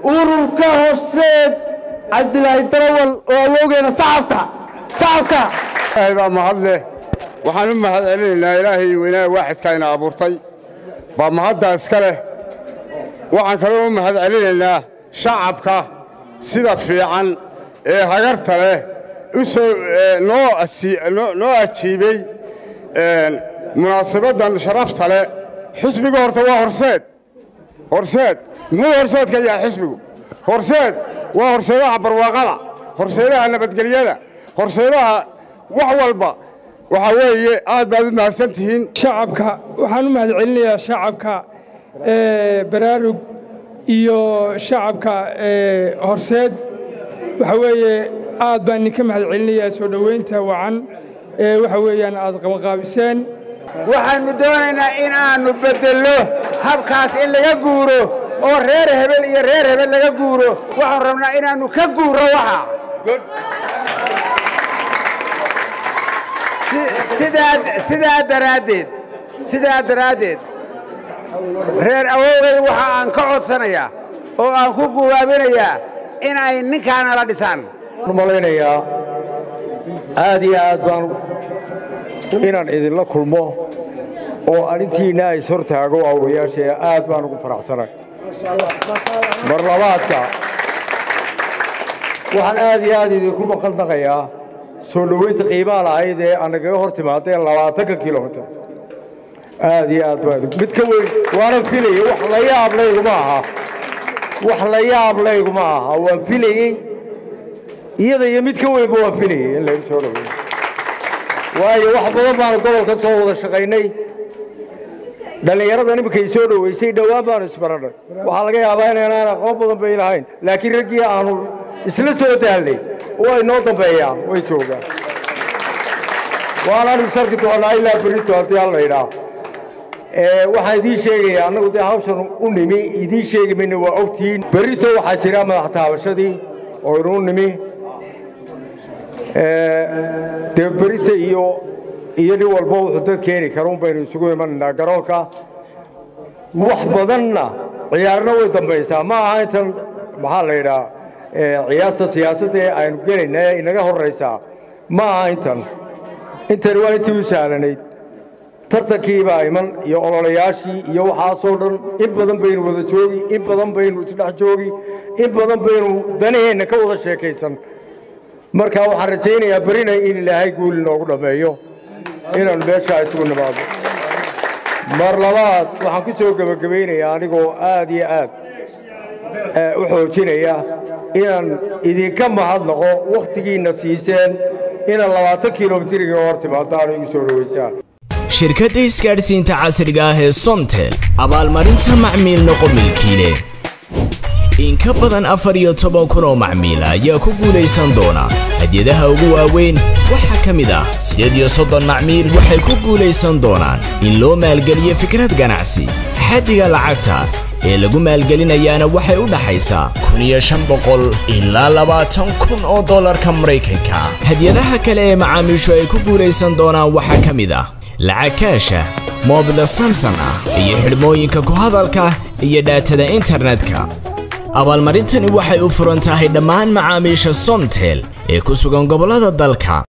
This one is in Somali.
ururka horseed cabdilaahi darawal oo awoogeena sacabka sacabka ilaahay baa mahad leh waxaan u mahad celinaynaa ilaahay weynaa waaxidkaayna abuurtay baa mahaddaa iska leh waxaan kaloo u mahad celinaynaa shacabka sida fiican ee hagarta leh u soo noo ajiibey munaasabaddan sharafta leh xisbiga horta waa horseed horseed muxuu horseedka yahay xisbigu horseed waa horseedaha barwaaqada horseedaha nabadgelyada horseedaha wax walba waxaa weeye aad baad u mahadsan tihiin shacabka waxaan u mahad celinayaa shacabka baraarug iyo shacabka horseed waxa weeye aad baan idinka mahad celinayaa soo dhoweynta wacan ee waxa weeyaan aad qabanqaabiseen waxaannu doonaynaa in aannu beddello habkaas in laga guuro oo reer hebel iyo reer hebel laga guuro waxaanu rabnaa inaannu ka guuro waxa sidaa daraaddeed sidaa daraaddeed reer awowgay waxa aan ka codsanayaa oo aan ku guwaabinayaa in ay ninkaana la dhisaan malaynayaa aad iyo aad baan inaan idinla kulmo oo arrintiinna is hortaago aawayaashee aad baan ugu faraxsanay mar labaadka waxaan aad iyo aad idinku maqaldaqayaa soo dhoweynta qiimaa lahayd ee anagaga hor timaadee labaatanka kilomitir aad iyo aad baa mid ka weyn waanan filayey wax la yaab layguma aha wax la yaab layguma aha waan filayey iyada iyo mid ka weynba waan filayey in laygu soo dhoweeyo waayo wax badan baanu gobolka soo wada shaqaynay dhallinyarada iminkay soo dhoweysay dhowaan baanu isbarannay waxaa laga yaabaa inaynaan aqoon badan bay lahayn laakiin raggii aanu isla soo daalnay oo ay noo dambeeyaan way joogaan waanaanu sarki doonnaa ilaa berito haddii alla idhaa waxaan idiin sheegayaa annagu dee hawshan u nimi idiin sheegi mayna waa ogtihiin berrito waxaa jira madax taabashadii oo inuu nimi dee berita iyo iyo nin walba wuxuu dad keeni kara un baynu isugu imanaynaa garoonka wax badanna ciyaarna way dambaysaa ma aha intan maxaa la yidhaa ciyaarta siyaasadda ee aynu gelayna ee inaga horraysaa ma aha intan intani waa intii u sahlanayd tartankiibaa iman iyo ololayaashii iyo waxaasoo dhan in badan baynu wada joogi in badan baynu isdhex joogi in badan baynu danaheenna ka wada sheekaysan marka waxaan rajaynayaa berina in ilaahay guul inoogu dhammeeyo inaannu meeshaa isugu nimaado mar labaad waxaan ku soo gebagabaynayaa anigoo aad iyo aad u xoojinaya inaan idinka mahadnaqo wakhtigiinna siiseen inaad labaatan kilomitir iga hor timaadaan igu soo dhowaysaan shirkadda isgaadhsiinta casriga ah ee somtel abaalmarinta macmiil noqo milkiile in ka badan afar iyo toban kun oo macmiila ayaa ku guulaysan doona hadyadaha ugu waaweyn waxaa ka mid ah siddeed iyo soddon macmiil waxay ku guulaysan doonaan in loo maalgeliyo fikrad ganacsi xaddiga lacagta ee lagu maalgelinayaana waxay u dhaxaysaa kun iyo shan boqol ilaa labaatan kun oo dollarka maraykanka hadyadaha kale ee macaamiishu ay ku guulaysan doonaan waxaa ka mid ah lacag kaasha moobila samson ah iyo xidhmooyinka ku hadalka iyo dhaatada internetka abaalmarintani waxay u furan tahay dhammaan macaamiisha somtel ee ku sugan gobollada dalka